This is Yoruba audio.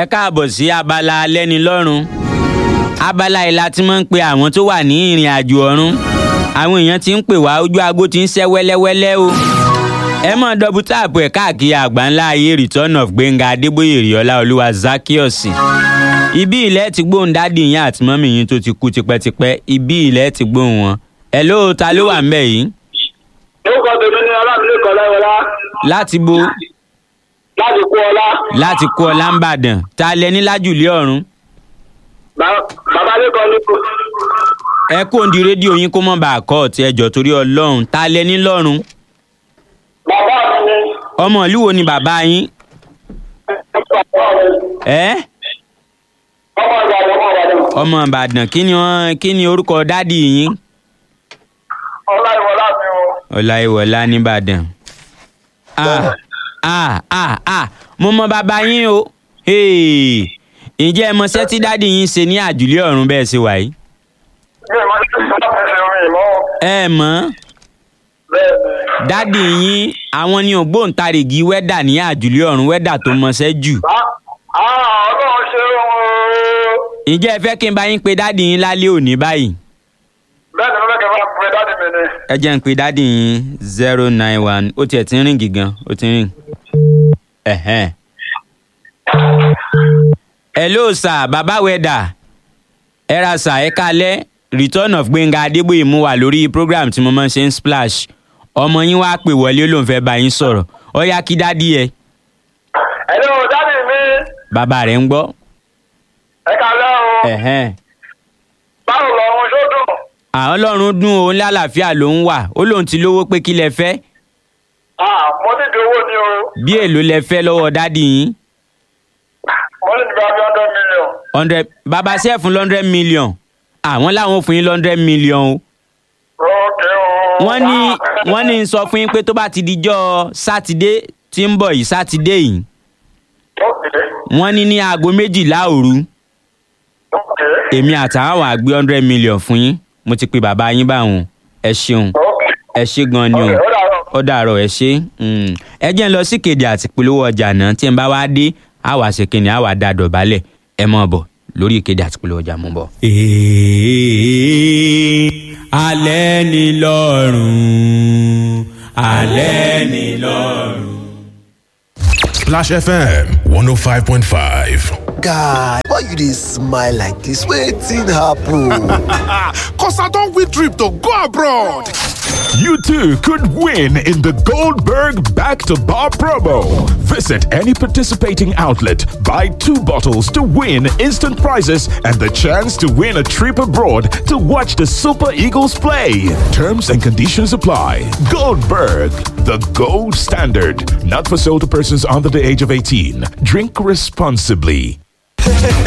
ẹ káàbọ̀ sí abala alẹ́nilọ́rùn abala yìí la ti máa ń pe àwọn tó wà ní ìrìn àjò ọ̀run àwọn èèyàn ti ń pè wá ojú aago ti ń ṣẹ́ wẹ́lẹ́wẹ́lẹ́ o ẹ mọ̀ dọ́bù táàpù ẹ̀ káàkiri àgbáńlá ayé return of gbẹ̀ngà adébóyè rìọ́lá olúwa zakios ibi ilẹ̀ ti gbóhùn dádì yín àti mọ́mì yín tó ti kú tipẹ́tipẹ́ ibi ilẹ̀ ti gbóhùn wọn ẹ̀ ló ta ló wà ń bẹ̀ yìí orúkọ tèmi ni ọlámilẹ́kọ̀ láyọ̀lá láti bo láti kú ọlá láti kó ọlá ń bàdàn ta lẹ ní lájùlé ọ̀run Ba- bàbá lẹ́kọ̀ọ́ ní kò ẹ kó ń di rédíò yín kó mọ̀ bá a kọ́ ọ̀tí ẹjọ́ torí ọlọ́run ta lẹ ní lọ́run bàbá mi ni ọmọ ìlú wo ni bàbá yín ẹ ọmọ ìbàdàn ọmọ ìbàdàn ọmọ ìbàdàn kí ni wọn kí ni orúkọ dádì yín ọláìwọlá mi o ọláìwọlá nìbàdàn ah ah ah ah mo mọ bàbá yín o Hey, ǹjẹ́ ẹ mọṣẹ́ tí dádì yín ṣe ní àjùlé ọ̀run bẹ́ẹ̀ ṣe wà yìí mi ò mọ ní ìṣẹ́lá mi ṣe rìn mọ́ ẹ mọ̀ bẹ́ẹ̀ dádì yín àwọn ni ògbóǹtarìgì wẹ́dà ní àjùlé ọ̀run wẹ́dà tó mọṣẹ́ jù ni ọlọ́run ṣe o ǹjẹ́ ẹ fẹ́ kí n bá yín pe dádì yín lálẹ́ òní báyìí bẹ́ẹ̀ ni mo fẹ́ kẹ́ bá pè dáàdì mi ni ẹ jẹ́ n pe dádì yín zero nine one ó tiẹ̀ ti ń rìn gígan ó ti ń rìn. Ẹ̀hẹ́n. hello sir baba wẹ́dà ẹ ra sir ẹ kalẹ́ return of gbẹ̀ngà adébóyè mú wà lórí program tí mo máa ń ṣe ń splash ọmọ yín wá pè wọlé ó lóun fẹ́ bá yín sọ̀rọ̀ ó yá kí dádì ẹ ẹ̀lẹ́ o dáàdì mi bàbá rẹ̀ ń gbọ́. ẹ kálẹ́ o Ẹ̀hẹ́n. báwo lọ́run ṣó dùn àwọn ọlọ́run dún òun lálàáfíà ló ń wà ó lóun ti lówó pé kí lẹ fẹ́ Ah, mo ní ìdí owó ni o bí èlò lẹ fẹ́ lọ́wọ́ dádì yín mo ní ìdí bá bí hundred million hundred bàbá sẹ́ẹ̀ fún hundred million àwọn làwọn fún yín hundred million o ókè o wọ́n ní wọ́n ní sọ fún yín pé tó bá ti dijọ́ sátidé tí ń bọ̀ yìí sátidé yìí ókè wọ́n ní ní aago méjìlá òru ókè èmi àtàwọn àgbé hundred million fún yín mo ti pe bàbá yín báwọn ẹ ṣeun ókè ẹ ṣe gan ni o ókè ó dàrọ. ó dàárọ̀ ẹ ṣe mm. ẹ jẹ́ ń lọ sí kéde àti polówó ọjà náà tí n bá wá dé á wá ṣe kíni á wá da dọ̀bálẹ̀ ẹ mọ̀ bọ̀ lórí ìkéde àti polówó ọjà mú bọ̀. alẹ́ ni lọ́rùn alẹ́ ni lọ́rùn. Splash FM 105.5. guy why you dey smile like dis wetin happen. Cause I don't win trip to go abroad. You too could win in the Goldberg Back to Bar promo. Visit any participating outlet, buy two bottles to win instant prizes and the chance to win a trip abroad to watch the Super Eagles play. Terms and conditions apply. Goldberg, the gold standard. Not for sale to persons under the age of 18. Drink responsibly.